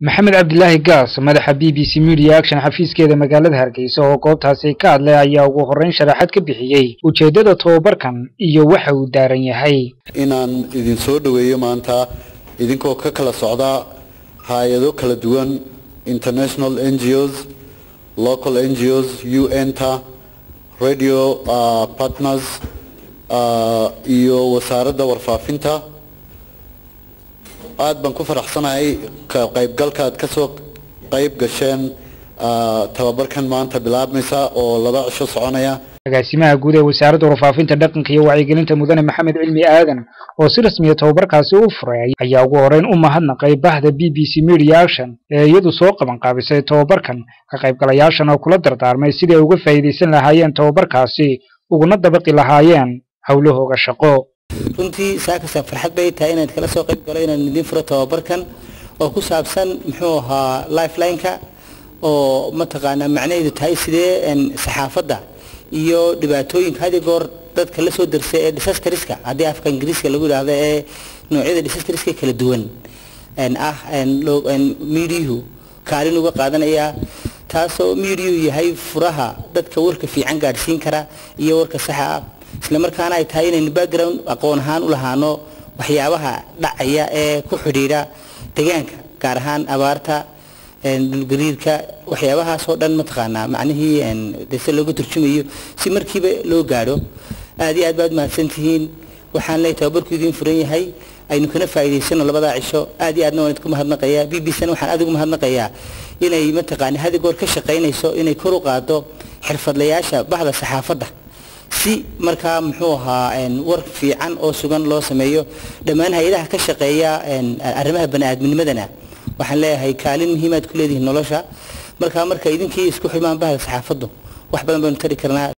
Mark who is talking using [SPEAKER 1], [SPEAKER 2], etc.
[SPEAKER 1] maxamed cabdilaahi gaas madaxa b b c media action xafiiskeeda magaalada hargeysa oo goobtaasi ka hadlay ayaa ugu horreyn sharaxad ka bixiyey ujeeddada tobabarkan iyo waxa uu daaran yahay
[SPEAKER 2] inaan idin soo dhoweeyo maanta idinkoo ka kala socda hay-ado kala duwan international n g os local n g os u n ta radio uh, partners uh, iyo wasaaradda warfaafinta aada baan ku faraxsanahay ka qaybgalka aad kasoo qayb gasheen tababarkan maanta bilaabmaysa oo laba cisho soconaya
[SPEAKER 1] agaasimaha guud ee wasaaradda warfaafinta dhaqanka iyo wacyigelinta mudane maxamed cilmi aadan oo si rasmiya tababarkaasi u furay ayaa ugu horreyn u mahadnaqay bahda b b c media action ee iyadu soo qaban qaabisay tababarkan ka qaybgalayaashan oo kula dardaarmay sidii ay uga faa'iidaysan lahaayeen tababarkaasi uguna dabaqi lahaayeen howlahooga shaqo
[SPEAKER 3] runtii saakasa farxad bay tahay inaad kala soo qayb galo inaan idin furo tababarkan oo ku saabsan muxuu ahaa lifelineka oo mataqaanaa macnaheedu tahay sidee saxaafadda iyo dhibaatooyinka had iyo goor dadka la soo darsay ee disastariska haddii afka ingiriiska lagu yidhaahdo ee noocyada disastariska kala duwan ah miidiyuhu kaalin uga qaadanaya taasoo miidiyuhu yahay furaha dadka warka fiican gaadhsiin kara iyo warka saxa ah isla markaana ay tahay inaynu background aqoon ahaan u lahaano waxyaabaha dhacaya ee ku xidhiidha deegaanka gaar ahaan abaarta dhulgariirka waxyaabahaasoo dhan mataqaanaa macnihii dese looga turjumayo si markiiba loo gaadho aad iyo aad baad mahadsan tihiin waxaan leeyahay tababarku idiin furan yahay aynu kana faa'iidaysano labadaa cisho aad iyo aadna waan idinku mahadnaqayaa b b c na waxaan aad ugu mahadnaqayaa inay mataqaana had goor ka shaqaynayso inay kor u qaado xirfadlayaasha bahda saxaafadda si markaa muxuu ahaa war fiican oo sugan loo sameeyo dhammaan hay-adaha ka shaqeeya arrimaha bani-aadminimadana waxaan leeyahay kaalin muhiimaad ku leedihiin nolosha markaa marka idinkii isku xidmaan bahda saxaafaddu wax badan baynu tari karnaa